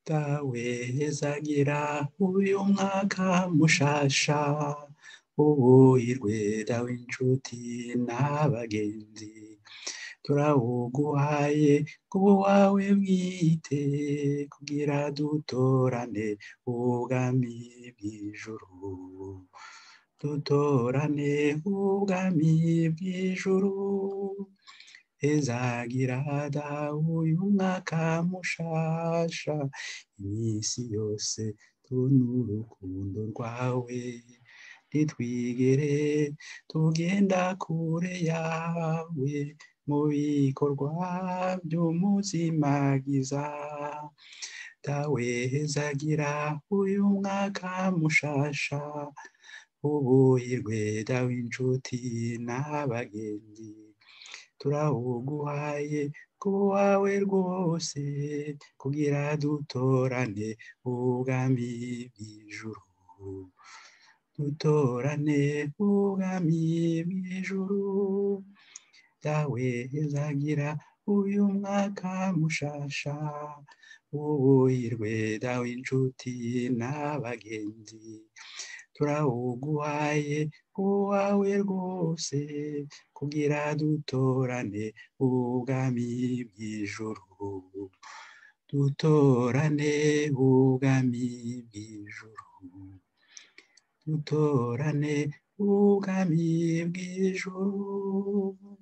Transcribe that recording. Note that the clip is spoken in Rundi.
dawe hezagira uyu mwaka mushasha ubuhirwe dawe inshuti n'abagenzi turawuguhaye kuba wawe bwite kugira dutorane ubwami bw'ijuru dutorane ubwami bw'ijuru ezagira dawe uyu mwaka mushasha iminsi yose tubona urukundo rwawe ntitwigere tugenda kure yawe mu bikorwa by'umuzimagiza dawe hezagira uyu mwaka mushasha ubuhirwe dawe inshuti n'abagenzi turawuguhaye kuba wawe rwose kugira dutorane ubwami bw'ijuru dutorane ubwami bw'ijuru dawe hezagira uyu mwaka mushasha ubuhirwe dawe inshuti n'abagenzi turawuguhaye uwawe rwose kugira dutorane ubwami bw'ijuru dutorane ubwami bw'ijuru dutorane ubwami bw'ijuru